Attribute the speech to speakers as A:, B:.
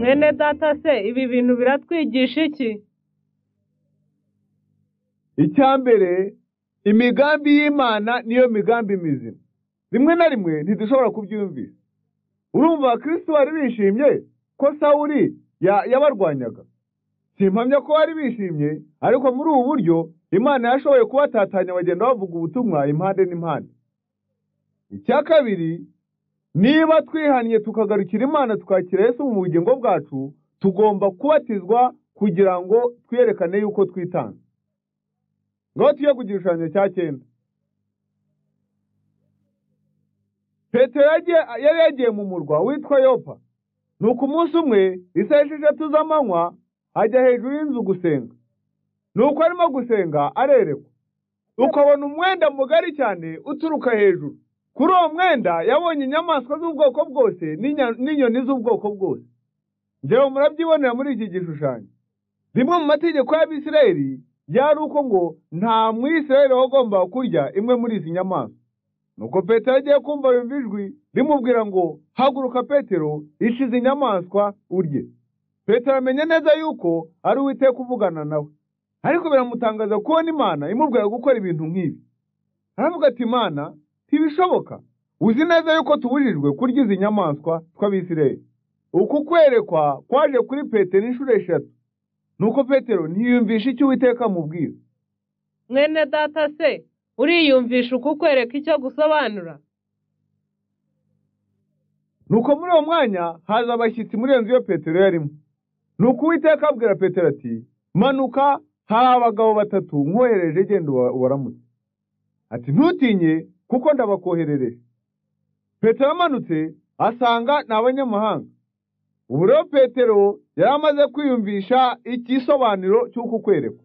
A: Bene data se ibi bintu biratwigisha iki
B: icya mbere imigambi y'imana niyo migambi mizima rimwe na rimwe ntidushobora kubyumvira urumva kristo bari bishimye ko sawuli ya- yabarwanyaga simpamya ko bari bishimye ariko muri ubu buryo imana yashoboye kubatatanya bagenda bavuga ubutumwa impande n'impande icya kabiri niba twihannye tukagarukira imana twakira yesu mu bugingo bwacu tugomba kubatizwa kugira ngo twiyerekane yuko twitanga ngaho tujye ku gishushanyo cya cyenda petero yagiye- yari yagiye mu murwa witwa yopa nuko umunsi umwe isaha esheshatu z'amanywa ajya hejuru y'inzu gusenga nuko arimo gusenga arerekwa ukabona umwenda mugari cyane uturuka hejuru kuri uwo mwenda yabonye inyamaswa z'ubwoko bwose n'inya- n'inyoni z'ubwoko bwose njyewe murabyibonera muri iki gishushanyo rimwe mu mategeko y'abisirayeli ryari uko ngo nta mwisirayeli wagomba kurya imwe muri izi nyamaswa nuko petero agiye kumva yumva ijwi rimubwira ngo haguruka petero ica izi nyamaswa urye petero amenya neza yuko ari uwiteka kuvugana nawe ariko biramutangaza kubona imana imubwira gukora ibintu nk'ibi aravuga ati imana ntibishoboka uzi neza yuko tubujijwe kurya izi nyamaswa tw'abisirayeli uku kwerekwa kwaje kuri petero inshuro eshatu nuko petero ntiyumvisha icyo uwiteka amubwira
A: mwene data se uriyumvisha ukukwereka icyo gusobanura
B: nuko muri uwo mwanya haza abashyitsi muri iyo nzu iyo petero yarimo nuko uwiteka abwira petero ati manuka hari abagabo batatu nkohereje genda uba- ubaramutse ati ntutinye kuko ndabakoherereje petero amanutse asanga ni abanyamahanga ubu rero petero yari amaze kwiyumvisha igisobanuro cy'uku kwerekwa